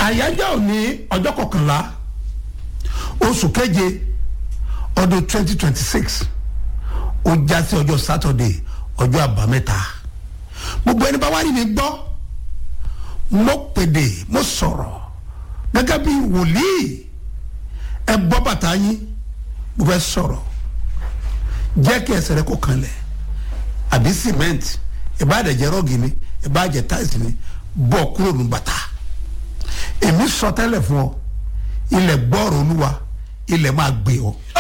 àyájọ́ òní ọjọ́ kọkànlá oṣù keje ọdún twenty twenty six ó já sí ọjọ́ sátọ̀dé ọjọ́ àbámẹ́ta gbogbo ẹni bá wá rí mi gbọ́ mo pèdè mo sọ̀rọ̀ gẹ́gẹ́ bí wòlíì ẹ bọ́ bàtà yín mo fẹ́ sọ̀rọ̀ jẹ́ kí ẹsẹ̀ rẹ kó kanlẹ̀ àbí cement ìbáàdẹ̀jẹ̀ rọ́ọ̀gì ni ìbáàjẹ̀ táìsì ni bọ́ kúrò ní bàtà èmi sọ tẹ́lẹ̀ fún ọ ilẹ̀ gbọ́ọ̀rọ̀ olúwa ilẹ̀ máa gbé ọ